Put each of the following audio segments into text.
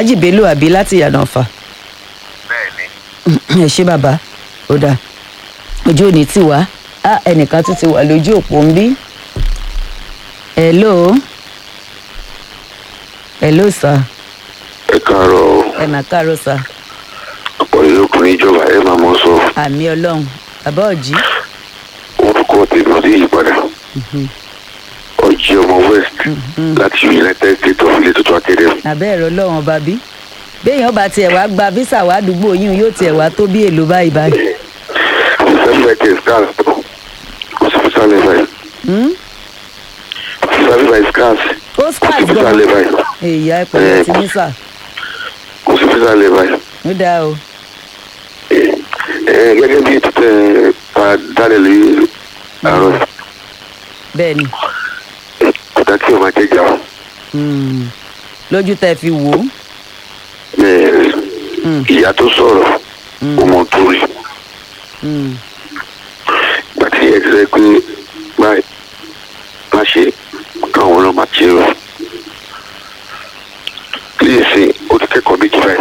alhaji bello àbí láti ìyànà ọ̀fà bẹ́ẹ̀ ni ẹ ṣé bàbá ó dáa ojú ò ní tì wá á ẹnìkan tún ti wà lójú òpó ń bí hello hello sir ẹ káàárọ̀ ẹ mà káàárọ̀ sir ọ̀pọ̀lọpọ̀ ọkùnrin ìjọba ẹ máa mọ sọ àmì ọlọ́run bàbá ọ̀jí orúkọ tèmi ọdún yìí padà ọjí ọmọ west láti united states of ilé tuntun academy àbẹ́ ẹ̀rọ ọlọ́run ọba bí béèyàn bá tiẹ̀ wá gba visa wá àdúgbò yín yóò tiẹ̀ wá tó bí èlò báyìí báyìí december ten scars kò sí fisa lẹ́fà yìí Hmm? fisa lẹ́fà yìí scars ó kò sí scars fisa gan lẹ́fà yìí èyí á pẹ̀lú ti ní sà kò sí fisa lẹ́fà yìí ó dáa o ẹ gẹ́gẹ́ bí títẹ̀ pa dálẹ̀ lórí àárọ̀ bẹ́ẹ̀ ni kò dá kí o máa jẹ́jà o Hmm. lójú tẹ́ fi wò ó Ẹ, Hmm. ìyá tó sọ̀rọ̀ ọmọ tó rí Hmm. gbàtí ẹ ti rẹ pé báyìí má ṣe káwọn ọlọ́mà ṣe rọ kíyèsí ó ti kẹ́kọ̀ọ́ méjì báyìí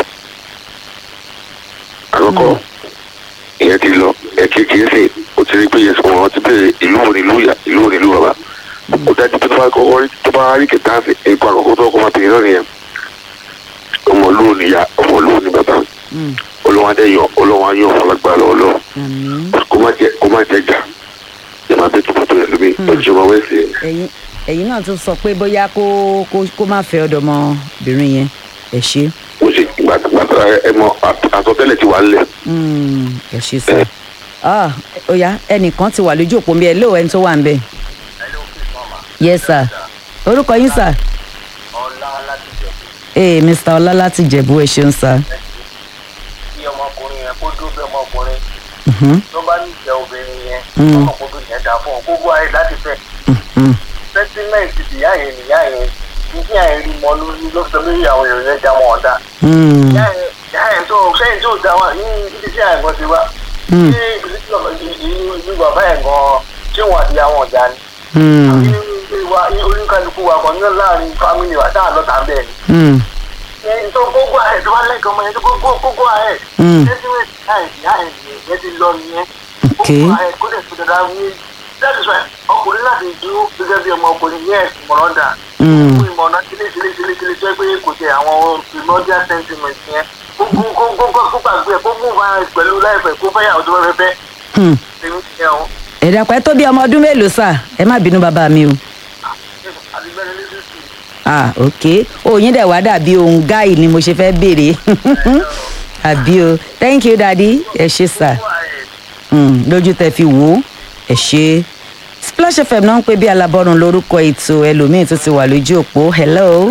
àkọ́kọ́ ìyẹn ti lọ ẹ̀kejì ẹ̀sìn ó ti rí pé yẹn sọ̀rọ̀ wọn ti bẹ̀rẹ̀ ìlú wo ni ìlú ìyá ìlú wo ni ìlú bàbá ó dájú pé tó bá kọ́kọ́ rí tó bá rí kẹta sí ipò àkọ́kọ́ tó kọ́ máa bèèrè náà nìyẹn ọmọ olówó ni ìyá ọmọ olówó ni bàbá Hmm. olówó adé yọ olówó ayé ọ̀fọ̀ lágbára ọlọ́ọ̀ àmín kó má jẹ kó má jẹ jà ẹ máa bẹ tuntun tó yẹ lómi ọjọba wẹsẹ ẹ̀yin ẹ̀yin náà tún sọ pé bóyá kó kó kó má fẹ́ ọ̀dọ́mọbìnrin yẹn ẹ ṣé mo ṣe gbàgbà ẹ mọ àtọ̀tẹ́lẹ̀ ti wà lẹ. Hmm. ẹ ṣé sà ah ó yá ẹnìkan ti wà lójú òpó mi ẹ lóò ẹni tó wà ń bẹ̀ yes sir orúkọ yín sà ọlá láti jẹ ee mr ọlá láti jẹ̀bú ẹ ṣeun sà kí ọmọkùnrin yẹn kó dúró bí ọmọkùnrin Mhm. tó bá nífẹ̀ẹ́ obìnrin yẹn Mm. ọmọkùnrin yẹn dà fún ọ gbogbo ayé láti fẹ́ Mhm. sẹ́tímẹ́ǹtì ìyá yẹn nìyá yẹn ìdí àyẹn rí mọ lórí ló sọ lórí àwọn èèyàn yẹn já wọn ọ̀dà Hmm. ìyá yẹn ìyá yẹn tó sẹ́yìn tó dá wa ní ibi tí àyẹn gan ti wá Hmm. ní ìlú tí bàbá ìlú bàbá yẹn gan ṣé wọn àti àwọn ọ̀dà ni Hmm. ní wa oníkálukú wa kan ní láàrin fámìlì wa táà lọ́ta bẹ́ẹ̀ ni Hmm. ẹni tó gbogbo ààrẹ tó bá lẹ́kọ̀ọ́ ọmọ yẹn tó gbogbo gbogbo ààrẹ Mm. sẹ́tímẹ́ǹtì ààrẹ ìyá ẹ̀ yẹn ti lọ nìyẹn Okay. gbogbo ààrẹ kó lè fi dada wí that is why ọkùnrin láti dúró gẹ́gẹ́ bí ọmọ ọkùnrin yes ìmọ̀ràn dà Mm. fún ìmọ̀ràn sílé sílé sílé sílé jẹ́ pé kò tẹ àwọn primordial sentiment yẹn gbogbo gbogbo kó gbàgbé ẹ̀ gbogbo bá pẹ̀lú láìpẹ́ kó fẹ́ yàwó tó fẹ́ fẹ́ Hmm. tèmi ti yẹn o ẹ dàpọ̀ ẹ tó bí ọmọ ọdún mélòó sà ẹ má bínú bàbá mi o àti bẹ́ẹ̀ ní sísì ah ok òyìn dẹ̀ wá dàbí ohun gáì ni mo ṣe fẹ́ béèrè àbí o thank you daddy ẹ ṣé sà fún ààrẹ Hmm, lójú tẹ fi wò ó ẹ ṣé splash fm náà ń pè bí alábọ́run lórúkọ ètò ẹlòmíín tó ti wà lójú òpó hello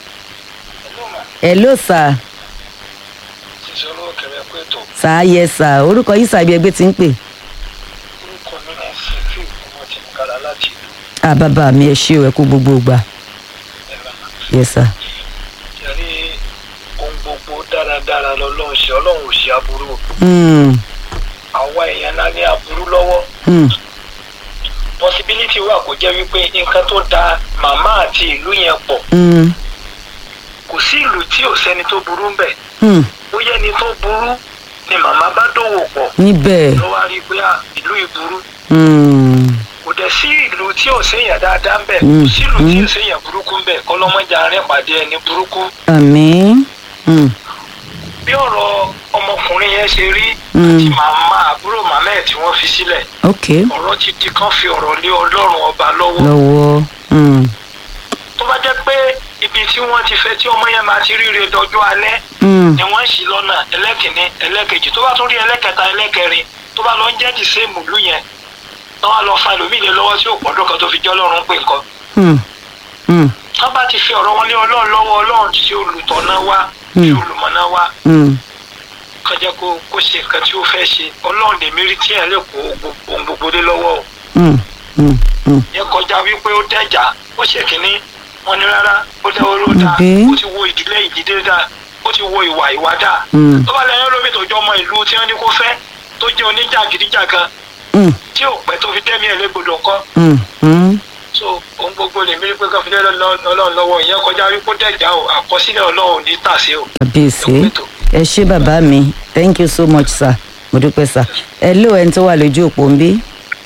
hello sà ìṣòro kẹrẹ pé tó sà yẹ sà orúkọ yìí sàbí ẹgbẹ́ ti ń pè orúkọ mi ní fífi ọmọ tí mo kára láti ìlú ah bàbá mi ẹ ṣé o ẹ kú gbogbo gbà ẹ̀rọ yẹ sà yẹrí ohun gbogbo dáradára lọlọ́run ṣe ọlọ́run ò ṣe aburú Hmm, àwa èèyàn náà ní aburú lọ́wọ́ hmm, possibility wà kó jẹ́ wípé nǹkan tó da màmá àti ìlú yẹn pọ̀ hmm, kò sí ìlú tí ò sẹ́ni tó burú ń bẹ̀ hmm, bóyá ẹni tó burú ni màmá bá dòwò pọ̀ níbẹ̀ ló wá rí i pé à, ìlú ìburú hmm, kò dẹ̀ sí ìlú tí ò séèyàn dáadáa ń bẹ̀ Mm, kò sí ìlú tí ò mm. séèyàn burúkú ń bẹ̀ kọ́lọ́mọjà arìn pàdé ẹni burúkú àmín hmm, bí ọ̀rọ̀ ọmọkùnrin yẹn ṣe rí Mm. àti màmá àbúrò màmá ẹ̀ tí wọ́n fi sílẹ̀ ok ọ̀rọ̀ ti di kan fi ọ̀rọ̀ lé ọlọ́run ọba lọ́wọ́ lọ́wọ́ hmm, tó bá jẹ́ pé ibi tí wọ́n ti fẹ́ tí ọmọ yẹn máa ti ríre dọjọ́ alẹ́ hmm, ni wọ́n ń ṣì lọ́nà ẹlẹ́kìnní ẹlẹ́kejì tó bá tún rí ẹlẹ́kẹta ẹlẹ́kẹrin tó bá lọ ń jẹ́ dìséèmù ìlú yẹn tó wá lọ fa ẹlòmíì lé lọ́wọ́ tí ò pọ́dún kan tó fi jọ́ ọlọ́run pé nǹkan hmm, hmm, tó bá ti fi ọ̀rọ̀ wọn lé ọlọ́run lọ́wọ́ ọlọ́run ti ṣe olùtọ̀nà wá Mm. ṣe olùmọ̀nà wá hmm, kan jẹ́ kó kó ṣe nǹkan tí ó fẹ́ ṣe ọlọ́run lèmi rí tí ẹ̀ lè kó gbogbo- ohun gbogbo dé lọ́wọ́ o hmm, hmm, hmm, yẹ kọjá wípé ó dẹjà ó ṣe kínní wọn ní rárá ó dẹ oró dáa Ǹbẹ́? ó ti wo ìdílé ìdílé dáa ó ti wo ìwà ìwà dáa Mm. tó bá lẹ́yìn lómi tó jọ ọmọ ìlú tí wọ́n ní kó fẹ́ tó jẹ́ oníjàgídíjàgan hmm, tí ò pẹ́ tó fi dẹ́mi ẹ̀ légbodò kọ́ hmm, hmm, so ohun gbogbo lèmi rí pé káfíńdé ọlọ́run lọ́wọ́ ìyẹn kọjá rí kó dẹ̀já o àkọsílẹ̀ ọlọ́run ò ní tàsé o. kábíyèsí ẹ ṣé bàbá mi thank you so much sir mo dúpẹ́ sir hello ẹni tó wà lójú òpó ń bí.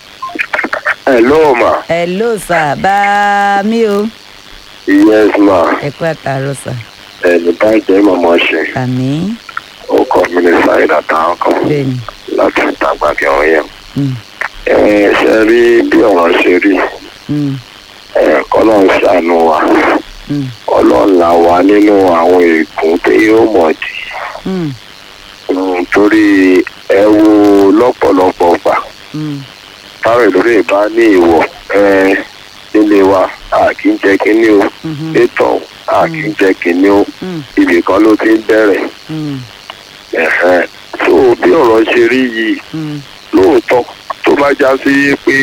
hello ma hello sir bá mi o yes ma ẹ kú àtàárọ̀ sir ẹni bá jẹ́ mọ̀mọ́ ṣe àmì ó kọ́ mi ní sáyidà táwọn kan bẹ́ẹ̀ni láti tàgbà kẹwọn yẹn. Mm, ẹ ṣe rí bí ọ̀rọ̀ ṣe rí mm, ẹ kọ́lọ́n ṣàánú wa mm, ọlọ́run là wá nínú àwọn ègún tí yóò mọ̀ dì mm, Mm, torí ẹ wo lọ́pọ̀lọpọ̀ gbà mm, táwọn ìlúrè bá ní ìwọ̀ ẹ nílé wa a kì í jẹ kínní o mhm, ètò a kì í jẹ kínní o mm, ibì kan ló ti ń bẹ̀rẹ̀ mm, ẹ̀hẹ́n. so bí ọ̀rọ̀ ṣe rí yìí mm, lóòótọ́ tó bá já sí pé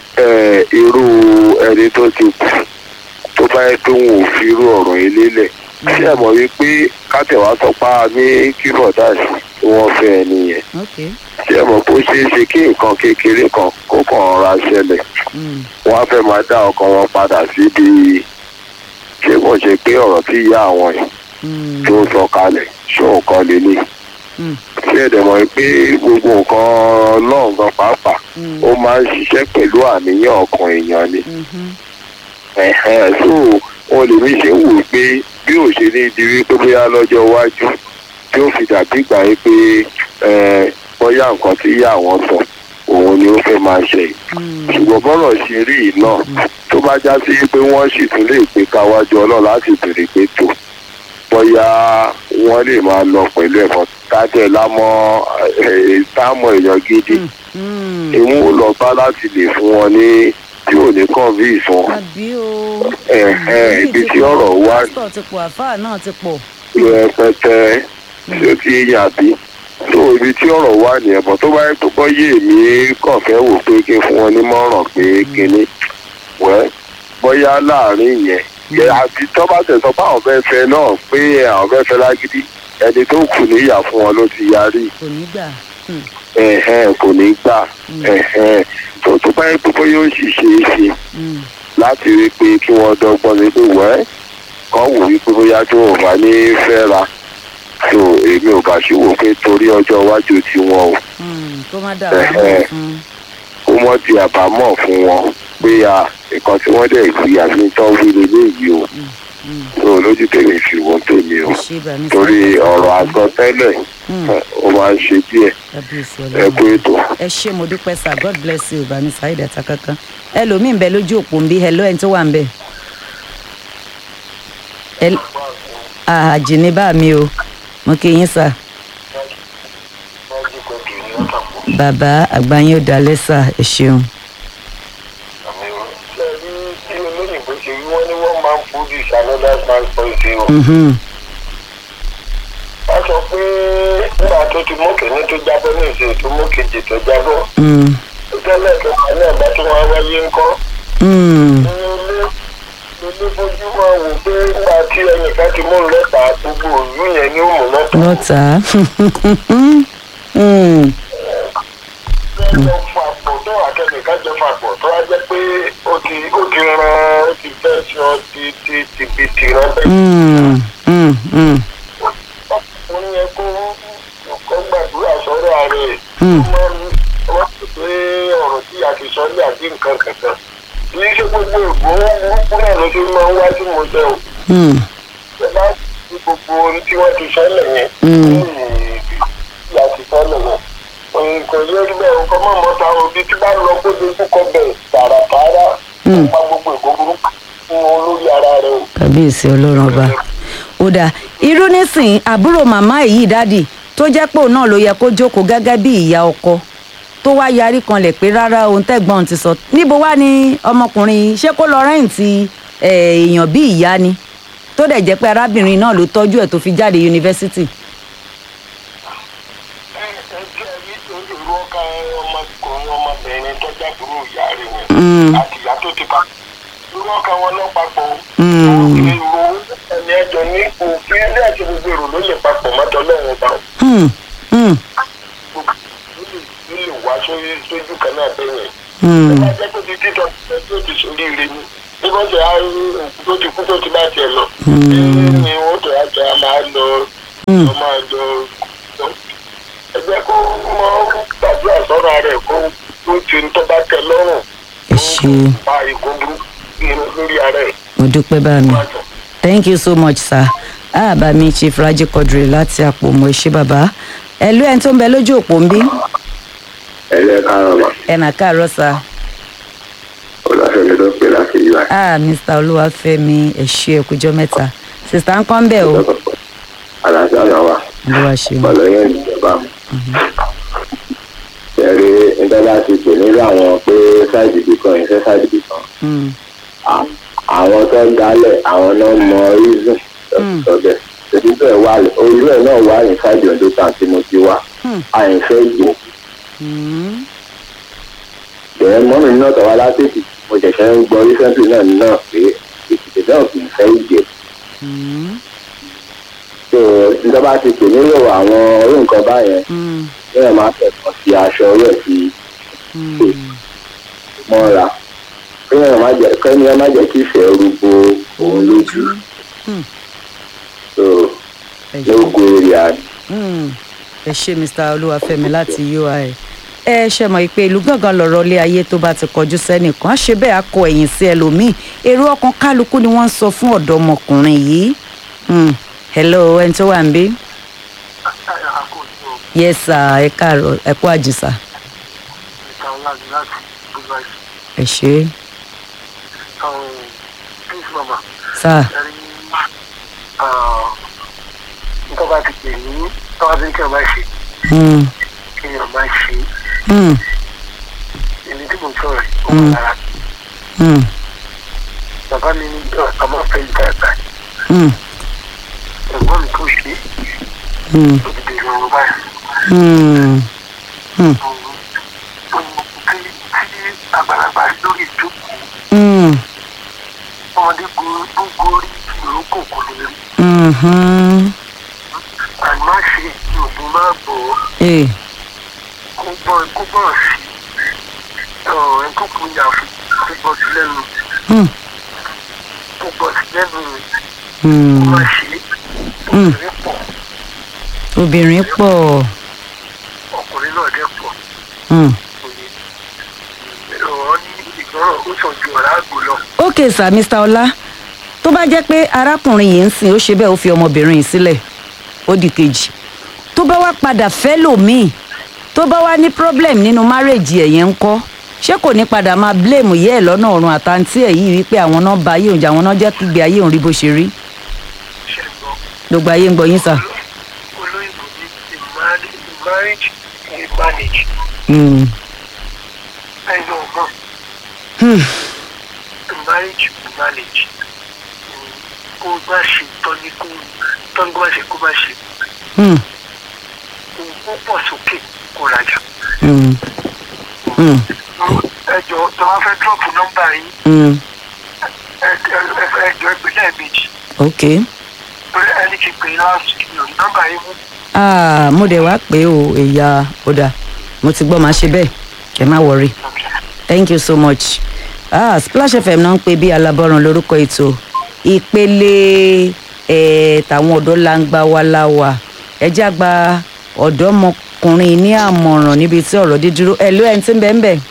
ẹ, irú ẹni tó ti kù tó bá yẹ pé wọn ò fi irú ọ̀rọ̀ yìí lélẹ̀ ṣé ẹ mọ̀ wípé kátẹ̀wá sọ pa ní kí bọ̀dáàsì tí wọ́n fẹ́ ẹni yẹn ok ṣé ẹ mọ̀ pé ó ṣeé ṣe kí nǹkan kékeré kan kó kàn ra ṣẹlẹ̀ mm, wọ́n á fẹ́ máa dá ọkàn wọn padà síbi ṣé kò ṣe pé ọ̀rọ̀ tí ìyá àwọn yìí mm, tó sọ kalẹ̀ ṣó nǹkan lélẹ̀ mm, ṣé ẹ̀dẹ̀ mọ̀ pé gbogbo nǹkan lọ́ọ̀gán pàápàá mm, ó máa ń ṣiṣẹ́ pẹ̀lú àníyàn ọkàn èèyàn ni mhm, ẹ̀hẹ́n so wọn lè mí ṣe wò pé bí ò ṣe ní di wípé bóyá lọ́jọ́ iwájú tí ó fi dàbí gbà yín pé ẹ, bóyá nǹkan tí ìyá àwọn sọ òun ni ó fẹ́ máa ṣe yìí mm, ṣùgbọ́n bọ́rọ̀ ṣe rí yìí náà tó bá já sí pé wọ́n sì tún lè gbé káwájú ọlọ́run láti bèrè pé tó bóyá wọ́n lè máa lọ pẹ̀lú ẹ̀fọ́ tájẹ́ lámọ́ ẹ̀ táàmù èèyàn gidi mm. ìmú lọ bá láti lè fún wọn ní tí ò ní convince wọn àbí o ẹ̀hẹ́n, ibi tí ọ̀rọ̀ wà ní pásítọ̀ ti pọ̀ àfáà náà ti pọ̀ rẹpẹtẹ tí ó ti yàn bí tó ibi tí ọ̀rọ̀ wà nìyẹn bọ̀ tó bá yẹ kó bọ́ yé mi kàn fẹ́ wò pé kí n fún wọn nímọ̀ràn pé kínní wẹ́ bóyá láàrin yẹn yẹ àti tó bá tẹ̀sán pé àwọn fẹ́ fẹ́ náà pé àwọn fẹ́ fẹ́ lágídí ẹni tó kù níyà fún wọn ló ti yarí kò ní gbà mm, ẹ̀hẹ́n, kò ní gbà ẹ̀hẹ́n. tó tó bá yẹ pé bóyá ó sì ṣe é ṣe mm, láti rí i pé kí wọ́n dọ́gbọ́n ní pé wẹ́ kọ́ wò wípé bóyá tí wọ́n bá ní fẹ́ ra tó èmi ò bá ṣe wò pé torí ọjọ́ iwájú tiwọn o mm, kó má dà wá mọ́ fún kó mọ́ di àbámọ̀ fún wọn pé a nǹkan tí wọ́n dẹ̀ fi àfi tán wí leléyìí o mm, tó lójú tèmi fi wọ́n tèmi o ṣé bá mi torí sáré. ọ̀rọ̀ àsọtẹ́lẹ̀ Mm, ẹ, ó máa ń ṣe díẹ̀ kábíyèsí ẹ kú ọlọ́run ètò. ẹ ṣé mo dúpẹ́ sir god bless you bá mi sáré dàtà kankan ẹlòmíì ń bẹ lójú òpó ń bí hello ẹni tó wà ń bẹ. Hel- àjìní bá mi o mo kí yín sà bàbá àgbáyé ò dalẹ̀ sà ẹ ṣeun. tí olóyìnbó ṣe wí wọ́n ní one man food is another man's poison o. Mhm, wọ́n sọ pé nígbà tó ti mú kìíní tó jábọ́ ní ìṣe tó mú kejì tó jábọ́ mm, tẹ́lẹ̀ kẹta náà bá tó wá wáyé ńkọ́. mm, ní ilé ilé fojú máa wò pé nígbà tí ẹnìkan ti mú lọ́tà gbogbo òlú yẹn ní òmù lọ́tà. lọ́tà Mm, jọ fapọ̀ tó àtẹnìkan jọ fapọ̀ tó wá jẹ́ pé ó ti ó ti ran ó ti fẹ́ sọ ti ti ti bi ti ran bẹ́ẹ̀. mm, mm, mm, wọ́n yẹ kó kó gbàdúrà sọ́rọ̀ ààrẹ Mm. kó má wọ́n sì pé ọ̀rọ̀ tí a ti sọ ní àbí nǹkan kankan kì í ṣe gbogbo ìgbó burúkú náà ló fi máa ń wá sí mo jẹ́ o mm, ẹ bá ti gbogbo ohun tí wọ́n ti sọ lẹ́yìn Mm. tí a ti sọ lẹ́yìn nǹkan yóò rí bẹ́ẹ̀ nǹkan mọ̀ mọ́ta òbí tí bá lọ kó dojú kọ bẹ̀ tààràtààrà Mm. nípa gbogbo ìgbó burúkú fún olórí ara rẹ o. kábíyèsí ọlọ́run ọba ó dáa irú nísìn àbúrò màmá èyí dádì tó jẹ́ pé òun náà ló yẹ kó jókòó gẹ́gẹ́ bí ìyá ọkọ tó wá yarí kanlẹ̀ pé rárá ohun tẹ́gbọ́n ti sọ níbo wá ní ọmọkùnrin ṣé kó lọ rẹ́ǹtì eh, èèyàn bí ìyá ni tó dẹ̀ jẹ́ pé arábìnrin náà ló tọ́jú ẹ̀ tó fi jáde yunifásitì. ẹjẹ rí èrò ọkà ọmọkùnrin ọmọbìnrin tó jábúrò ìyá rẹ Mm. yẹn àti ìyá tó ti pa èrò ọkà wọn lọ papọ̀ o. Mm. èrò ẹni ẹjọ ní òfin ilé àti gbogbo èrò ló lè papọ̀ mọ́tò lọ́wọ́ bá Hmm, hmm, ló lè wá sórí sójú kan náà bẹ́ẹ̀ yẹn. hmm, ẹ bá jẹ́ pé ti títọ́ ẹ tó ti sórí ire ni mọ̀jẹ̀ á tó ti kú tó ti bá tiẹ̀ lọ. ní wọ́n tó yà jẹ́ a máa lọ Hmm. lọ máa lọ. ẹ jẹ́ kó mọ gbàdúrà sọ́ra rẹ̀ kó tó ti ń tọ́ bá tẹ lọ́rùn. ẹ ṣe pa ìkó burúkú lórí ara ẹ̀. mo dúpẹ́ bá mi thank you so much sir ah bá mi chief raji quadri láti àpò mo ṣe bàbá ẹ ló ẹni tó ń bẹ lójú òpó ń bí ẹ̀rẹ́ káàrọ̀ mà ẹ nà káàárọ̀ sir ọ̀làfẹ́mi ló pè láti yíwá. ah mr olúwàfẹ́mi ẹ ṣé ẹ kújọ́ mẹ́ta sista ń kọ́ ń bẹ̀ o àlàáfíà náà wà olúwa ṣeun pẹ̀lú yẹn ìjọba. ẹ̀rí ìjọba ti pè nílò àwọn pé sáìdì ibì kan ìfẹ́ sáìdì ibì kan. Hmm. À- àwọn tó ń dálẹ̀ àwọn náà mọ reason Mm. lọ́bẹ̀. èyí bẹ́ẹ̀ wà olú ẹ̀ náà wà ní sáìdì ọdún kan tí mo ti wá. Hmm. àìfẹ́ ìgbò. Hmm. bẹ́ẹ̀ mọ́mí náà tọ́wá látètè mo ṣẹ̀ṣẹ̀ ń gbọ́ recently náà náà pé èkìtì náà kì í fẹ́ ìgbè. Hmm. so ìjọba ti pè nílò àwọn orí nǹkan báyẹn Hmm. bẹ́ẹ̀ máa tẹ̀sán sí aṣọ rẹ̀ sí Hmm. mọ́ra kéèyàn má jẹ́ kẹ́ni ẹ má jẹ́ kí ìfẹ́ rúgbó òun lójú Hmm. so ẹ ṣé. lógo èrè àná. Hmm. ẹ ṣe mr olúwàfẹ́mi láti ui ẹ ṣe mọ̀ pé ìlú gángan lọ̀rọ̀ ilé ayé tó bá ti kọjú sẹ́nìkan á ṣe bẹ́ẹ̀ á kọ ẹ̀yìn sí ẹlòmíì èrò ọkàn kálukú ni wọ́n ń sọ fún ọ̀dọ́mọkùnrin yìí Hmm. hello ẹni tó wà ń bí yes sir ẹ káàárọ̀ ẹ kú àjùsà ẹ ṣe sir Tọ́ba ti pè ní tọ́ba ti ń kí ọba ṣe Hmm. kí ọba ṣe Hmm. èmi tí mo sọ̀rọ̀ yìí ó Mm. wà lára Hmm. bàbá mi ní ọmọ fẹ́ ìta ẹ̀ka Hmm. ẹ̀gbọ́n mi tó ṣe Hmm. ó ti bèrè ọ̀rọ̀ báyìí. Hmm. Hmm. tí tí àgbàlagbà lórí ìjókòó Hmm. ọmọdé gbogbo gorí ìrókò kò lè rí Mhm. àmọ́ ṣe ìrògùn máa bọ̀ Eh. kó gbọ́ kó gbọ́ sí ọ̀ ẹ̀ tó kún yà fún kó gbọ́ sí lẹ́nu Hmm. kó gbọ́ sí lẹ́nu Hmm. kó má ṣe Mm. obìnrin pọ̀ obìnrin pọ̀ ọkùnrin náà dẹ̀ pọ̀ Hmm. òye ọ̀rọ̀ ní ìgbọ́ràn ó sàn ju ọ̀rá àgbò lọ. ok sir mr ọlá tó bá jẹ́ pé arákùnrin yìí ń sìn ó ṣe bẹ́ẹ̀ ó fi ọmọbìnrin yìí sílẹ̀ ó di kejì tó bá wá padà fẹ́ lòmíì tó bá wá ní problem nínú márèjì ẹ̀ yẹn ń kọ́ ṣé kò ní padà máa blame yẹ́ ẹ̀ lọ́nà ọ̀run àtàntí ẹ̀ yìí wípé àwọn náà ba ayé òun jà àwọn náà jẹ́ kígbe ayé òun rí bó ṣe rí ṣe gbọ́ gbogbo ayé ń gbọ́ yín sà. olóyìnbó ní the marriage the marriage is managed Hmm. ẹ̀yìn ọ̀gbọ́n. Hmm. marriage to marriage kó o bá ṣe tọ́ni kó tọ́ni kó bá ṣe kó bá ṣe Hmm. kó o pọ̀ sókè kó rajà. Hmm. Hmm. ẹ jọ tó bá fẹ́ dọ́ọ̀pù nọ́mbà yín Hmm. ẹ ẹ ẹ jọ ẹgbẹ́ lẹ́ẹ̀mejì ok torí ẹni kì í pè é last week ní nọ́mbà yín mú. ah mo dẹ̀ wá pé o ẹ̀yà ọ̀dà mo ti gbọ́ máa ṣe bẹ́ẹ̀ ẹ má wọrí. thank you so much ah splash fm náà ń pè bí alábọ́run lórúkọ ètò ìpele ẹ̀ tàwọn ọ̀dọ́ langba wa láwà ẹjẹ́ àgbà ọ̀dọ́mọkùnrin ní àmọ̀ràn níbi tí ọ̀rọ̀ dídúró ẹ̀ ló ẹ̀ ń tí ń bẹ́ẹ̀ ń bẹ́ẹ̀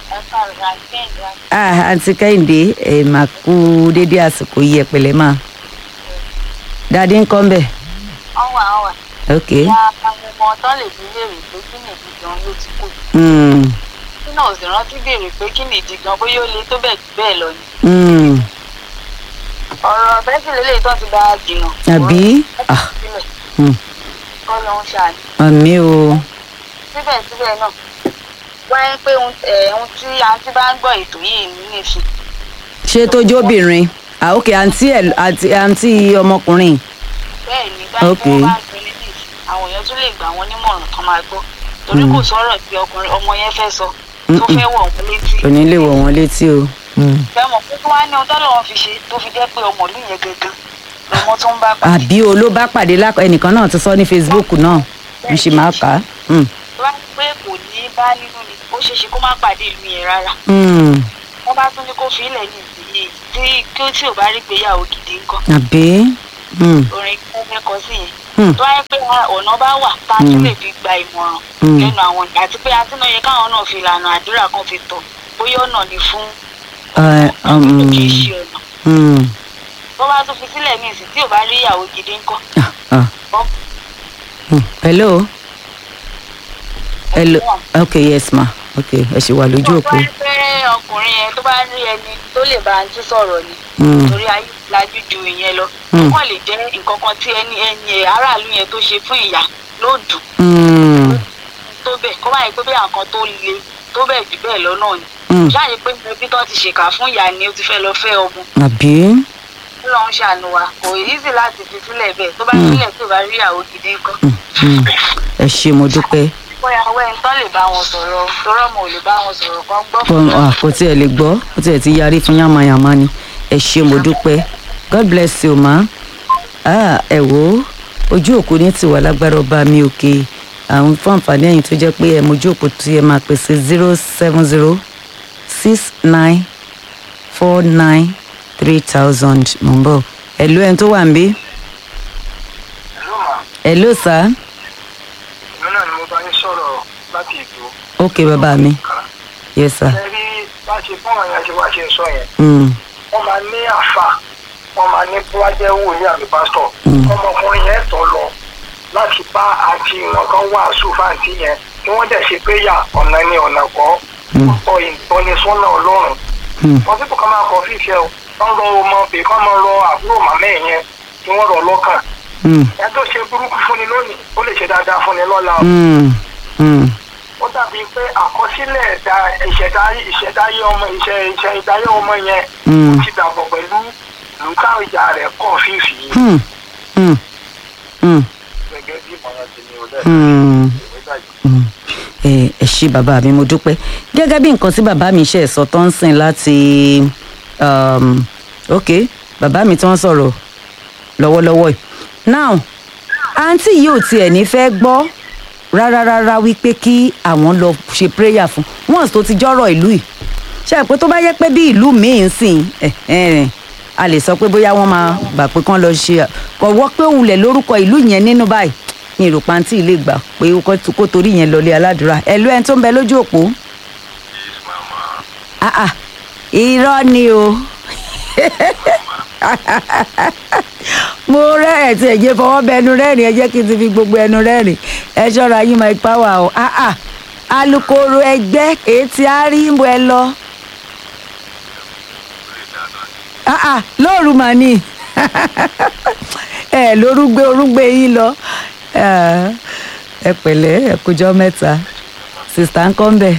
ah àǹtí kẹ́hìndé ẹ̀ máa kú dédé àsìkò yìí ẹ̀ pẹ̀lẹ́ máa dáadé ń kọ́ ń bẹ̀ ọwà ọwà ok ya ọmọ ọtọ lè fi léèrè pé kí nìdí gan ló ti kù mm, tí náà sì rántí béèrè pé kí nìdí gan bóyá ó le tó bẹ́ẹ̀ jù bẹ́ẹ̀ lọ ni mm, ọ̀rọ̀ bẹ́sì lélẹ̀ tó ti bá a jìnnà àbí ah mm, kọ́ ló ń ṣàní àmì o síbẹ̀síbẹ̀ náà wáyé pé ohun ẹ̀, ohun tí àǹtí bá ń gbọ́ ètò yìí ní nìsín ṣé tó jóbìnrin ah ok àǹtí ẹ̀ àǹtí àǹtí ọmọkùnrin bẹ́ẹ̀ ni báyìí Ok. pé wọ́n bá ń pinnu nìsín àwọn èèyàn tún lè gbà wọ́n nímọ̀ràn kan máa gbọ́ torí kò sọ̀rọ̀ tí ọkùnrin ọmọ yẹn fẹ́ sọ tó fẹ́ wọ̀ wọ́n létí kò ní lè wọ̀ wọ́n létí o. Mm. fẹ́ mọ̀ pé kí wọ́n á ní ohun tọ́lọ́run fi ṣe tó fi jẹ́ pé ọmọ ìlú yẹn gangan lọmọ tó ń bá pàdé àbí o ló bá pàdé lákọ ẹnìkan náà ti sọ ní facebook náà n ṣì máa kà á. Mm. tó bá pé kò ní bá nínú ni ó ṣeé ṣe kó má pàdé ìlú yẹn rárá Mm. wọ́n bá tún ní kó fi ilẹ̀ ní ìsinyìí yìí tí kí ó tí ò bá rí gbéyàwó gidi ńkọ́ àbí Hmm, orin kẹ́kẹ́ kọ sí yẹn hmm, tó wáyé pé ọ̀nà bá wà tá a tún lè fi gba ìmọ̀ràn Mm. lẹ́nu àwọn ìgbà àti pé àti náà yẹ káwọn náà fi ìlànà àdúrà kan fi tọ̀ bóyá ọ̀nà ni fún eh, um, kì í ṣe ọ̀nà hmm, tó bá tún fi sílẹ̀ ní ìsìn tí ò bá rí ìyàwó gidi ńkọ́ ah, ah, Bọ́- hmm. hello hello okay yes ma okay ẹ ṣì wà lójú tó òpó bá pé ọkùnrin yẹn tó bá rí ẹni tó lè bá àǹtí sọ̀rọ̀ ni Hmm, torí ayé lajú ju ìyẹn lọ Mm. wọn lè jẹ́ nǹkan kan tí ẹni ẹni ẹ̀ aráàlú yẹn tó ṣe fún ìyá ló dùn hmm, tó bẹ̀ kó báyìí pé bí àǹkan tó le tó bẹ̀ jù bẹ́ẹ̀ lọ náà ni hmm, ṣáàyè pé ẹbí tó ti ṣèkà fún ìyá ni ó ti fẹ́ lọ fẹ́ ọmọ àbí Ọlọ́run ṣàánú wa kò easy láti fi sílẹ̀ bẹ́ẹ̀ tó bá Mm. sílẹ̀ tó bá rí ìyàwó gidi ńkọ́ Hmm, hmm. ẹ ṣé mo dúpẹ́ bóyá wẹ́n tán lè bá wọn sọ̀rọ̀ torọ́ mo lè bá wọn sọ̀rọ̀ kan gbọ́ Fún- ah, kò tiẹ̀ lè gbọ́ kò tiẹ̀ ti yarí fún yàmàyàmá ni ẹ ṣé mo dúpẹ́ god bless you ma ah, ẹ wò ó ojú òkú ní tiwa lágbára ọba mi òkè àwọn fún àǹfààní ẹ̀yìn tó jẹ́ pé ẹ mojú òkú tí ẹ máa pèsè zero seven zero six nine four nine three thousand mò ń bọ̀ ẹ̀lú ẹni tó wà ń bí ìlú mà ẹ̀lú sá èmi náà ni mo bá yín sọ̀rọ̀ láti ìlú ok bàbá mi kan yes sir ẹ rí bá ṣe báwọn yẹn ṣe wá ṣe ń sọ yẹn mm, wọ́n máa ní àfà wọ́n máa ní bíwájẹ́ wòlíì àbí pásítọ̀ Mm. ọmọkùnrin yẹn tọ̀ lọ láti bá àti wọn kan wàásù fáǹtì yẹn tí wọ́n dẹ̀ ṣe péyà ọ̀nà ni ọ̀nà kọ́ Mm. ọ̀pọ̀ ìtọ́nisọ́nà ọlọ́run mm, wọ́n sì kọ́ máa kọ́ fífẹ́ o wọ́n rọ ọmọ bèè kọ́ máa rọ àbúrò màmá ẹ̀ yẹn tí wọ́n rọ lọ́kàn mm, ẹ tó ṣe burúkú fúnni lónìí ó lè ṣe dáadáa fúnni lọ́la o mm, mm, ó dàbí pé àkọsílẹ̀ ẹ̀dá ìṣẹ̀dá ìṣẹ̀dáyé ọmọ ìṣẹ̀ ìṣẹ̀ ìdáyé ọmọ yẹn mm. ti dàbọ̀ pẹ̀lú ìlú táwọn ìjà rẹ̀ kọ̀ fífi yìí Hmm, hmm, hmm, gẹ́gẹ́ bí ìmọ̀ràn ti ní olẹ́ hmm, ìwé báyìí. hmm. ẹ ẹ ṣé bàbá mi mo dúpẹ́ gẹ́gẹ́ bí nǹkan tí bàbá mi ṣe sọ tó ń sìn láti um, ok bàbá mi tí wọ́n sọ̀rọ̀ lọ́wọ́lọ́wọ́ yìí now àǹtí yìí ò tiẹ̀ ní fẹ́ gbọ́ rárá rárá wípé kí àwọn lọ ṣe prayer fún once tó ti jọ́rọ̀ ìlú yìí ṣe é pé tó bá yẹ pé bí ìlú míì ń sìn ẹ̀ ẹ̀ a lè sọ pé bóyá wọ́n máa gbà pé kán lọ ṣe kọ̀wọ́ pé òun lẹ̀ lórúkọ ìlú yẹn nínú báyìí ní ìrò pàǹtí ilé gbà pé ó kọ́- kó torí yẹn lọlé aládùúrà ẹ̀lú ẹni tó ń bẹ lójú òpó ah ah irọ́ ni o mo rẹ́rìn tí ẹ̀jẹ̀ fọwọ́ bẹ ẹnu rẹ́rìn ẹ jẹ́ kí n ti fi gbogbo ẹnu rẹ́rìn ẹ ṣọ́ra yín my power o ah ah alukoro ẹgbẹ́ èyí tí a rí ń bọ ẹ lọ ah ah lóòrù mà ní ẹ lórúgbé orúgbé yín lọ Ah, ẹ pẹ̀lẹ́ ẹ kújọ́ mẹ́ta sista ń kọ́ ń bẹ̀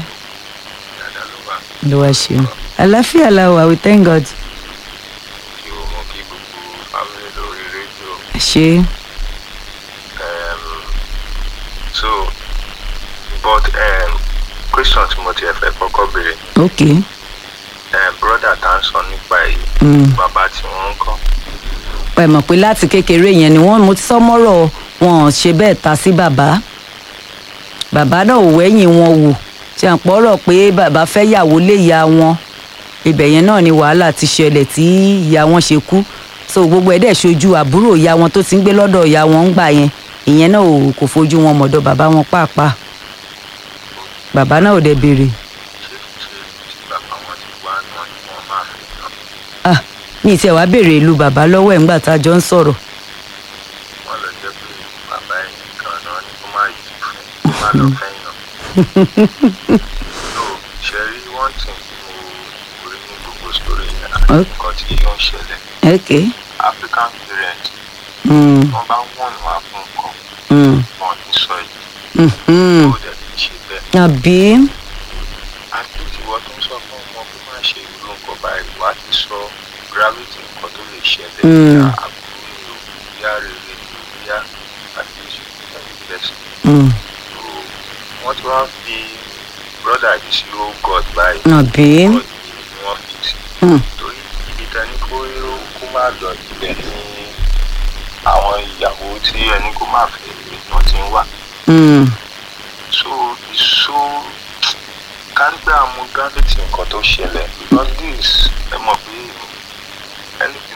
ló wá ṣeun àlàáfíà la wà we thank God kí o mọ kí gbogbo family lórí rédíò ṣe um, so but um, question tí mo ti ẹ̀ fẹ́ kọ́kọ́ béèrè ok um, brother tá ń sọ nípa èyí Mm. bàbá tí wọ́n ń kọ́ ẹ mọ̀ pé láti kékeré yẹn ni wọ́n mo ti sọ mọ́rọ̀ wọn ò ṣe bẹ́ẹ̀ ta sí bàbá bàbá náà ò wẹ́yìn wọn wò ṣe à ń pọ̀rọ̀ pé bàbá fẹ́ yàwó lé ìyá wọn ibẹ̀ yẹn náà ni wàhálà ti ṣẹlẹ̀ tí ìyá wọn ṣe kú so gbogbo ẹ̀ dẹ̀ ṣojú àbúrò ìyá wọn tó ti ń gbé lọ́dọ̀ ìyá wọn ń gbà yẹn ìyẹn náà ò kò fojú wọn mọ̀dọ̀ bàbá wọn pàápàá bàbá náà ò dẹ̀ béèrè ṣé ṣé tí bàbá wọn ti wá náà ni wọ́n máa fi tán ah mi ì tiẹ̀ wá béèrè ìlú bàbá lọ́wọ́ ẹ̀ ńgbà tá a jọ ń sọ̀rọ̀ wọ́n lọ jẹ́ pé bàbá ẹ̀ nìkan náà ni kó má yí fún kó má lọ fẹ́yàn. so ṣe rí one thing tí mo rí ní gbogbo story yẹn àti Ok. nǹkan tí ó ń ṣẹlẹ̀ ok african parent mm, wọ́n bá wọ̀n wá fún nǹkan mm, wọn ní sọ èyí mhm. tó dẹ̀ ti ṣe bẹ́ẹ̀ àbí àti ìwọ tó ń sọ fún ọmọ kó má ṣe irú nǹkan báyìí wá ti sọ gravity nǹkan tó lè ṣẹlẹ̀ Mm. ìyá àbúrò ni o ìyá rere ni o ìyá àti ìṣẹ̀lẹ̀ ìbẹ̀sẹ̀. mm, wọ́n ti wá fi brother yìí sí ó god báyìí àbí god ni wọ́n fi sí mm, torí ibi tán ní kó kó má lọ ibẹ̀ ní àwọn ìyàwó tí ẹni kó má fẹ́ èèyàn ti ń wà mm, so so kárí pé àmú gravity nǹkan tó ṣẹlẹ̀ because this ẹ mọ̀ pé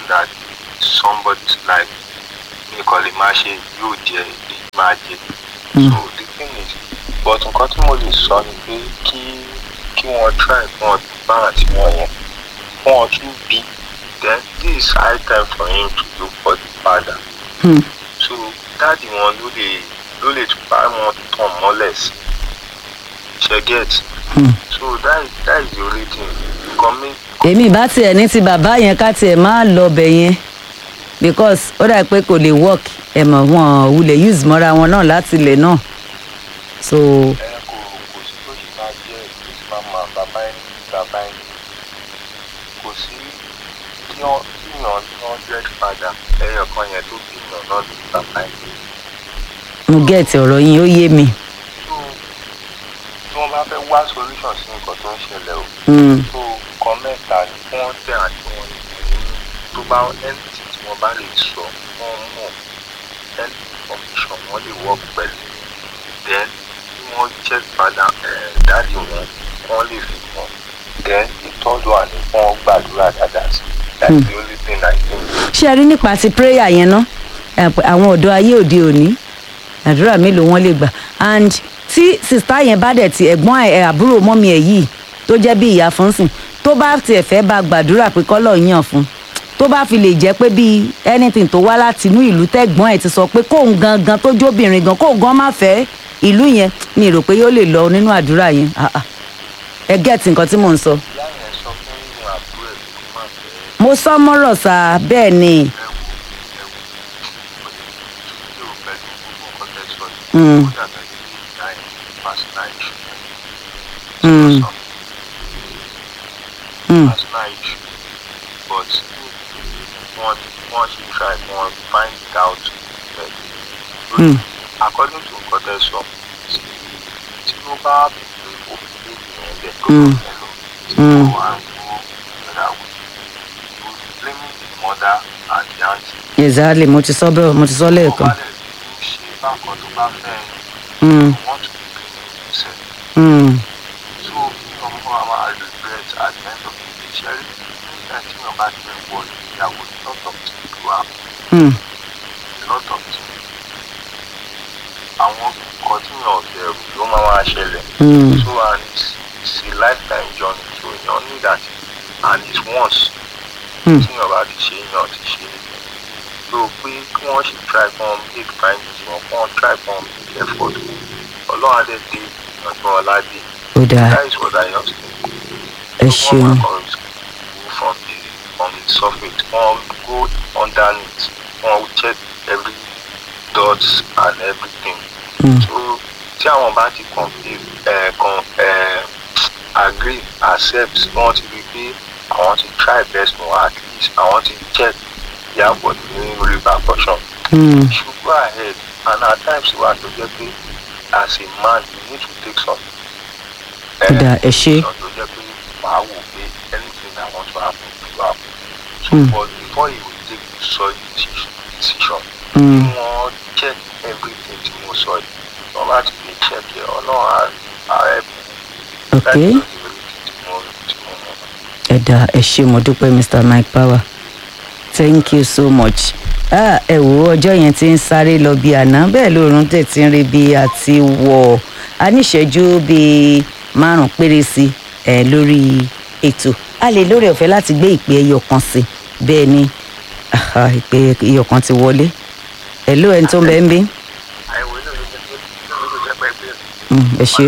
that somebody's life mi kò lè máa ṣe yóò jẹ èyí máa jẹ so the thing is but nǹkan tí mo lè sọ ni pé kí kí wọ́n try fún wọn bá àti wọn yẹn fún wọn tún bí then this is high time for him to look for the father Hmm. so dáàdi wọn ló lè ló lè tún bá wọn tàn mọ́lẹ̀ sí ṣe get Hmm. so that is that is the only thing nǹkan mi èmi bá tiẹ̀ ní ti bàbá yẹn ká tiẹ̀ máa lọ bẹ̀ yẹn because ó dà pé kò lè work ẹ̀ mọ̀ wọn wulẹ̀ use mọ́ra wọn náà láti ilẹ̀ náà so ẹ kò kò sí bó ṣe máa jẹ́ màmá bàbá ẹni bàbá ẹni kò sí kí wọ́n kíyàn ní hundred padà ẹyọ kan yẹn tó kíyàn náà ní bàbá ẹni mo gẹ̀ẹ́tì ọ̀rọ̀ yín ó yé mi. tó tí wọ́n bá fẹ́ wá solution sí nǹkan tó ń ṣẹlẹ̀ o Hmm. tó kan mẹ́ta ni kí wọ́n tẹ̀ àti wọn ní tó bá entity tí wọ́n bá lè sọ wọ́n mọ̀ any information wọ́n lè work pẹ̀lú then kí wọ́n check padà dáàdi wọn wọ́n lè fi mọ̀ then ìtọ́jú àní kí wọ́n gbàdúrà dáadáa sí that's the only thing I think. ṣé ẹ rí nípa ti prayer yẹn ná ẹ pé àwọn ọ̀dọ́ ayé òde òní àdúrà mélòó wọn lè gbà and tí sista yẹn bá dẹ̀ ti ẹ̀gbọ́n ẹ̀ àbúrò mọ́mi ẹ̀ yìí tó jẹ́ bí ìyá fún sìn tó bá tiẹ̀ fẹ́ bá gbàdúrà pé kọ́lọ̀ yàn fún tó bá fi lè jẹ́ pé bíi anything tó wá láti inú ìlú tẹ́gbọ́n ẹ̀ ti sọ pé kóun gangan tó jóbìnrin gan kóun gan má fẹ́ ìlú yẹn mi rò pé yóò lè lọ nínú àdúrà yẹn Ah, ah. ẹ gẹ́ẹ̀tì nǹkan tí mò ń sọ. ìyá yẹn sọ fún ìwọ̀n àbúrò ẹ̀ kó má fẹ́ mo sọ mọ́rọ̀ sá bẹ́ẹ̀ ni. ẹ wò ẹ wò tí o pẹ̀lú gbogbo nǹkan tẹ́ sọ yìí Mm. ó dàbẹ̀ ní ìyá yẹn personal issue Mm. sọ Mm. personal issue but wọ́n wọ́n ṣe try wọ́n find it out Mm. according to nǹkan tẹ́ sọ tí tí ó bá bèèrè òfin ènìyàn lẹ̀ tó Mm. lọ lọ tí Mm. ó wà ń gbó ìrora wò ó blaming the mother and the auntie exactly mo ti sọ bẹ́ẹ̀ mo ti sọ tó lẹ́ẹ̀kan. bá lè fi ṣe bákan tó bá fẹ́ Mm. want to be clean himself Mm. so ọmọ àwọn regret at the end of the day ṣe rí nígbà tí wọn bá ti wọ ìyàwó lot of things wà Mm. lot of things àwọn nǹkan tí wọn ò bẹ̀rù ló máa wá ṣẹlẹ̀ Mm. so and it's, it's a lifetime journey so èèyàn ní that and it's once Mm. tí wọn bá ti ṣe èèyàn ti ṣe so pé kí wọ́n ṣe try fún wọn make findings wọn kí wọ́n try fún wọn make effort ọlọ́run adé dé ìyànjú ọ̀làdé ó dáa that is what I just think. ẹ So ṣeun one man go from the from the surface one go underneath one check every dot and everything Mm. so tí àwọn bá ti complete ẹ kan ẹ agree accept wọn ti rí pé àwọn ti try best wọn at least àwọn ti check yàgò ní repercussion Mm. you should go ahead and at times wà tó jẹ́ pé as a man you need to take some. Ó dáa, ẹ ṣé. decision tó jẹ́ pé màá wò pé anything I want to happen to happen. so Mm. but before you will take such decision decision Mm. kí wọ́n check everything tí mo sọ yìí wọ́n bá ti lè check ẹ̀ ọlọ́run ààrẹ ok láti lọ sí orí tí mo tí mo mọ̀. ẹ dáa ẹ ṣe mo dúpẹ́ mr mike power thank you so much ah, ẹ wo ọjọ́ yẹn ti ń sáré lọ bí àná bẹ́ẹ̀ lóòrùn tẹ̀ ti ń rí bí àti wọ̀ a níṣẹ́jú bíi márùn péré sí ẹ lórí ètò a lè lórí ọ̀fẹ́ láti gbé ìpè ẹyọ kan sí bẹ́ẹ̀ ni ah, ìpè ẹyọ kan ti wọlé ẹ ló ẹni tó ń bẹ ń bí àìwé náà ló jẹ́ pé ló jẹ́ pé pé Mm, ẹ ṣe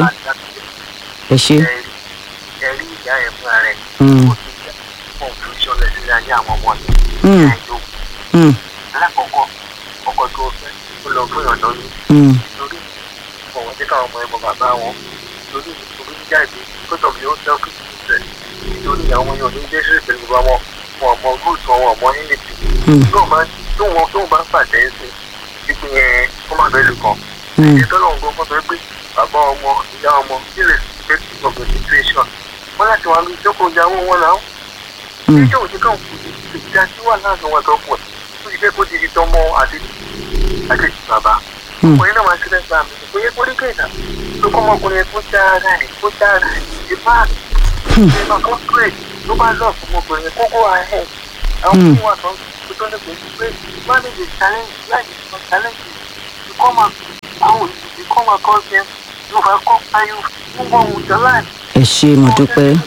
ẹ ṣe ẹ̀rí ìyá ẹ̀ fúnra rẹ̀ Mm. ó ti jẹ́ confusion lẹ́sìn ayé àwọn ọmọ rẹ̀ Mm. àìló Mm, alákọ̀ọ́kọ́ ọkọ tó fẹ́ ó lọ fún ìrànlọ́ ní mm, lórí ọ̀wọ́n tí káwọn ọmọ ẹ̀mọ bàbá wọn lórí ìtòrí jáde kótó bí ó ń sẹ́kù ìfẹ́ nítorí àwọn yóò ní jẹ́ sí pẹ̀lú bàbá wọn wọn ọmọ gúúsù wọn ọmọ nílẹ̀ Mm. tó máa tó wọn tó bá pàtẹ́ sí pípín yẹn kó má bẹ́ẹ̀ lù kàn mm, ìtọ́lọ̀ ń gbọ́ fún mi pé bàbá ọmọ ìyá ọmọ sílẹ̀ state of the situation wọ́n láti wá lórí ìjókòó ìyàwó wọn náà mm, ìjọ òjì kan ìjà tí wà láàrin wọn tó pọ̀ ó ti jẹ́ kó ti di tọmọ àti àti bàbá mm, ọkùnrin náà máa ń ṣẹlẹ̀ gbà mí kò yẹ kó rí kéèdà tó kọ́ ọmọkùnrin kó já ara rẹ̀ kó já ara rẹ̀ ìbá ìbá kan pè ló bá lọ fún ọmọkùnrin kó go ahead àwọn tí wọ́n sọ pé tó lè pè é pé manage a challenge life is not challenge you come out àwọn you come across them you overcome and you move on with your life. ẹ ṣe mo dúpẹ́.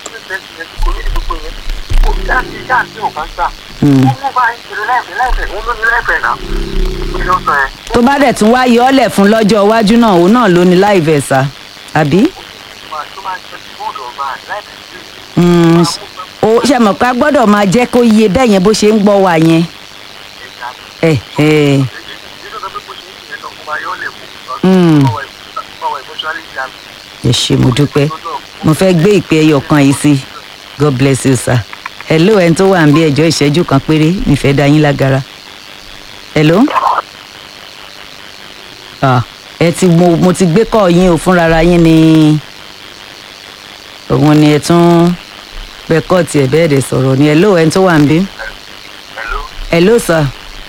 Hmm. tó bá dẹ̀ tún wá yọ ọ́ lẹ̀ fún lọ́jọ́ iwájú náà òun náà ló ní láì vẹ̀ sá àbí. Mm, ó ṣe mọ̀ pé a gbọ́dọ̀ máa jẹ́ kó yé bẹ́ẹ̀ yẹn bó ṣe ń gbọ́ wa yẹn. ẹ ẹ Mm. ẹ ṣe mo dúpẹ́ mo fẹ́ gbé ìpè ẹyọ kan yìí sí god bless you sir. hello ẹni tó wà ń bí ẹjọ́ ìṣẹ́jú kan péré nífẹ̀ẹ́ dá yín lágara. hello. Ah, ẹ ti mo mo ti gbé kọ́ yín o fúnra yín ni òun ni ẹ tún bẹ kọ́ tiẹ̀ bẹ́ẹ̀ dẹ̀ sọ̀rọ̀ ni hello ẹni tó wà ń bí. Hello. hello sir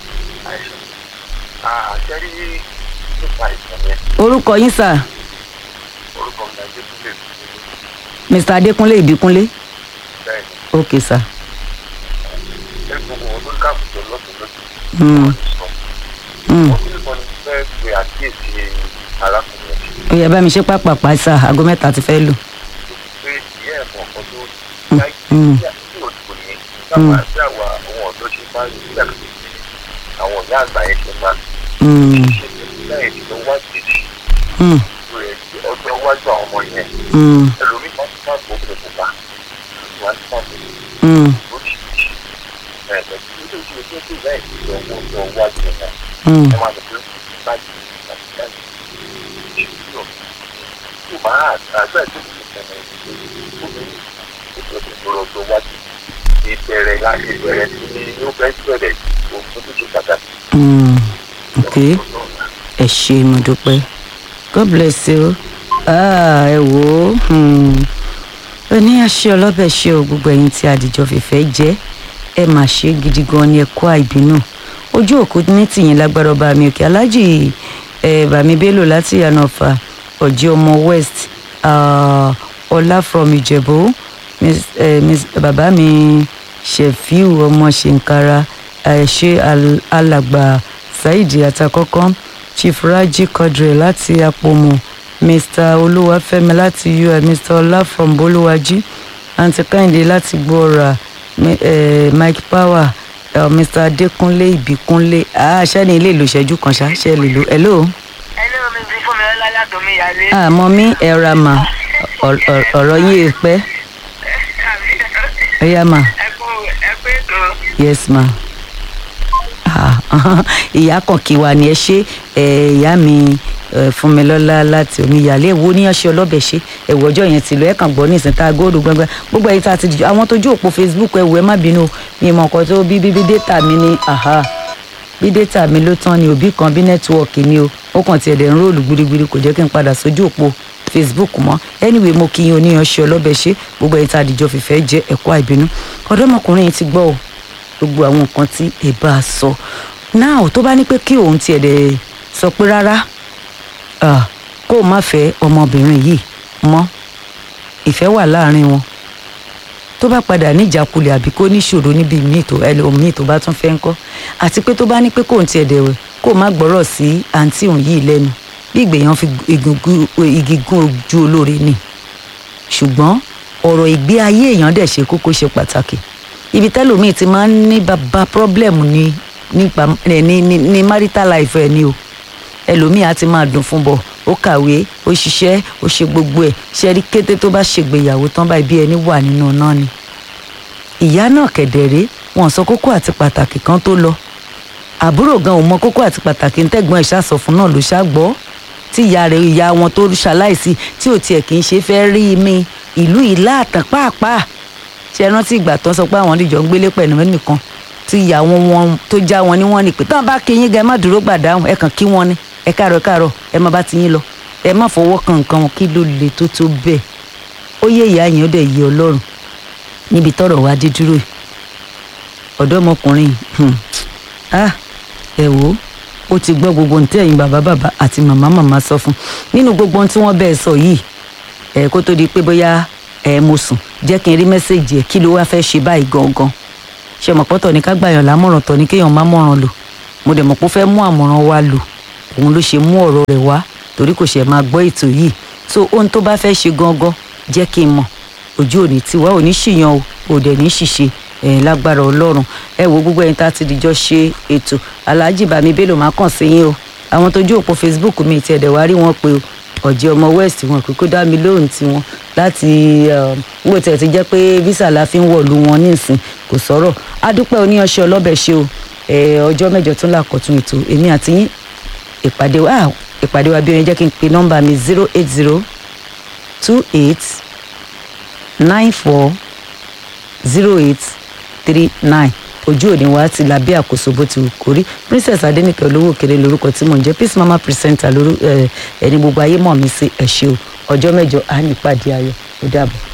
Ah, ṣẹ́rí nípa ìtàn yẹn, orúkọ yín sir orúkọ mi náà Jésù mr adékúnlé ìbíkúnlé bẹ́ẹ̀ ni. ok sir. Ṣé gbogbo wọn ló ń káàbùjọ lọ́sùn lọ́sùn? Mm. Wọ́n ti sọ. Mm. Wọ́n ní ìbọn ni fẹ́ pe àkíyèsí arákùnrin yẹn ó yẹ bá mi ṣe pápápá sá aago mẹ́ta ti fẹ́ lù. pé ìyá ẹ̀fọn kan tó Mm. láì Mm. sí àti òdìbò ní sábà sí àwa àwọn ọ̀dọ́ ṣe máa ń nígbà tó ti àwọn ìyá àgbà yẹn ṣe máa ń Mm, ṣe lẹ́yìn tí wọ́n wá jèjì mm, rẹ̀ ọjọ́ iwájú àwọn ọmọ yẹn mm, ẹlòmíì máa ń fà gbogbo pupa wọ́n á fà gbogbo mm, oríṣiríṣi ẹ̀ẹ́dẹ̀ tí ó ti ṣe pé ìyá ìṣẹ̀lẹ̀ owó ọjọ́ iwájú wọn mm. wọ́n máa lọ pé báyìí àti báyìí ìṣèlú tó máa àgbẹ̀ tó ti ṣẹlẹ̀ obìnrin tó ti ṣe ọjọ́ iwájú ìbẹ̀rẹ̀ láti ìbẹ̀rẹ̀ tí ó fẹ́ bẹ̀rẹ̀ ohun tó ti ṣe pàtàkì. Mm. ok ẹ ṣe mo dúpẹ́ god bless you ah, ẹ wò ó hmm. ó ní àṣẹ ọlọ́bẹ̀ ṣe o gbogbo ẹ̀yin tí àdìjọ fìfẹ́ jẹ́ ẹ mà ṣe gidi gan ni ẹ kó àìbínú ojú òkú ní tìyín lágbára ọba mi òkè alájì ẹ bàmí bello láti yànnàfà ọjẹ ọmọ west ah, ọlá from ìjẹ̀bú Miss, eh, Miss, bàbá mi ṣèfíù ọmọ ṣèǹkara àìṣe al- alàgbà saheed àtàkọ́kọ́ chief raji quadri láti apòmù mr olúwàfẹ́mi láti ui mr ọlá from bolúwàjí aunty kẹ́hìndé láti gbọ́ra Mi- eh, mike power uh, mr adékúnlé ìbíkúnlé àṣẹ́ni ilé ìlú ìṣẹ́jú kan ṣá ṣe lè lò hello. ẹlẹ́ omi ti fún mi lọ́lá látòmí ìyálé. àmọ́ mi ẹ̀rọ mà ọ̀rọ̀- ọ̀rọ̀- ọ̀rọ̀ yìí è pẹ́ ó yá mà ẹ kú ẹ kú ètò. yes ma. Ah, ìyá kan kí wa ni ẹ ṣe ẹ, ìyá mi ẹ, fúnmilọ́lá láti omíyalé wo ní ọṣẹ ọlọ́bẹ̀ ṣe ẹ̀wọ̀ ọjọ́ yẹn ti lọ ẹ̀ kàn gbọ́ ní ìsìn tá a góòdù gbọ́ngbọ́n gbogbo ẹ̀yin tá a ti dìjọ àwọn tójú òpó facebook ẹ̀wọ̀ ẹ má bínú o, mi mọ̀ nǹkan tó bí bíbí data mi ní aha bí data mi ló tán ni òbí kan bí nẹ́tíwọ̀kì ni o ó kàn tiẹ̀ dẹ̀ ń róòlù gbirigbiri kò jẹ́ kí n padà sójú òpó facebook mọ́ anyway mo kí yín oníyanṣẹ́ ọlọ́bẹ̀ ṣe gbogbo ẹ̀yin tá a dìjọ fìfẹ́ jẹ́ ẹ̀kọ́ àìbínú ọ̀dọ́mọkùnrin yìí ti gbọ́ o gbogbo àwọn nǹkan tí ẹ bá a sọ náà tó bá ní pé kí òun tiẹ̀ dẹ̀ sọ pé rárá ah, kó o má fẹ́ ọmọbìnrin yìí mọ́ ìfẹ́ wà láàrin wọn tó bá padà níjàkulẹ̀ àbí kó níṣòro níbi míì tó ẹlòmíì tó bá tún fẹ́ ń kọ́ àti pé tó bá ní pé kóun tiẹ̀ dẹ̀ wẹ̀ kó o má gbọ́rọ̀ sí àǹtí òun yìí lẹ́nu bí ìgbèyàn fi igi gún- igi gún ojú olóore ni ṣùgbọ́n ọ̀rọ̀ ìgbé ayé èèyàn dẹ̀ ṣe kókó ṣe pàtàkì ibi tẹ́lòmíì ti máa ń ní bàbá problem ní nípa ẹ̀ ní ní ní marital life ẹ̀ ní o ẹlòmíì á ti máa dùn fún bọ̀ ó kàwé ó ṣiṣẹ́ ó ṣe gbogbo ẹ̀ ṣe rí kété tó bá ṣègbéyàwó tán báyìí bí ẹni wà nínú náà ni ìyá náà kẹ̀dẹ̀rẹ́ wọn sọ kókó àti pàtàkì kan tó lọ àbúrò gan ò mọ kókó àti pàtàkì ntẹ́gbọ́n ẹ̀ ṣàsọ fún náà ló ṣàgbọ́ tí ìyá rẹ̀ ìyá wọn tó ṣaláìsí tí ò tiẹ̀ kì í ṣe fẹ́ rí mi ìlú ìlà àtàn pàápàá ṣe rántí ìgbà tó ń sọ pé àwọn ìjọ ń gbélé pẹ̀lú nìkan tí ìyá wọn wọn tó já wọn ní wọn ni pé táwọn bá kí yín gan ẹ má dúró gbàdáhùn ẹ kàn kí wọn ni ẹ káàárọ̀ ẹ káàárọ̀ ẹ má bá ti yín lọ ẹ má fọwọ́ kan nǹkan wọn kí ló le tó tó bẹ́ẹ̀ ó yé ìyá yẹn ó dẹ̀ yé ọlọ́run níbi tọ́rọ̀ wá dé dúró yìí ọ̀dọ́mọkùnrin hmm, ah ẹ wò ó ó ti gbọ́ gbogbo ohun tí ẹ̀yin bàbá bàbá àti màmá màmá sọ fún nínú gbogbo ohun tí wọ́n bẹ́ẹ̀ sọ yìí ẹ̀ kó tó di pé bóyá ẹ̀ mo sùn jẹ́ kí n rí mẹ́sẹ̀gì ẹ̀ kí ló wá fẹ́ ṣe báyìí gangan ṣe mọ̀ pọ́tọ̀ ní ká gbàyàn lámọ̀ràn tọ̀ ní kéèyàn má mọ̀ràn lò mo dẹ̀ mọ̀ pé ó fẹ́ mú àmọ̀ràn wa lò òun ló ṣe mú ọ̀rọ̀ rẹ̀ wá torí kò ṣe máa gbọ́ ètò yìí so ohun tó bá fẹ́ ṣe gangan jẹ́ kí n mọ̀ ojú òní tiwa ò ní ṣìyàn o ò dẹ̀ ní ṣìṣe ẹ̀ lágbára ọlọ́run ẹ wo gbogbo ẹ̀yin tá a ti dìjọ́ ṣe ètò alhaji bami bello máa kàn sí yín o àwọn tójú òpó facebook mi ti ẹ̀dẹ̀ wá rí wọn pé o ọ̀jẹ̀ ọmọ west wọn kò kó dá mi lóhùn tiwọn láti wò tẹ̀ ti jẹ́ pé visa la fi ń wọ̀lú wọn nísìn kò sọ̀rọ̀ adúpẹ́ oníyanṣẹ́ ọlọ́bẹ̀ ṣe o ọjọ́ mẹ́jọ tún làkọ̀tún ètò èmi àti yín ìpàdé wa ìpàdé wa bí oyin jẹ́ kí n pe nọ́mbà mi zero eight zero two eight nine four zero eight three nine ojú òní wa ti la bí àkóso bó ti wù kó rí princess adenike olówó kéré lórúkọ tí mò ń jẹ peace mama presenter lórí ẹni gbogbo ayé mọ̀ mí sí ẹ ṣé o ọjọ́ mẹ́jọ à ní ìpàdé ayọ̀ ó dàbọ̀.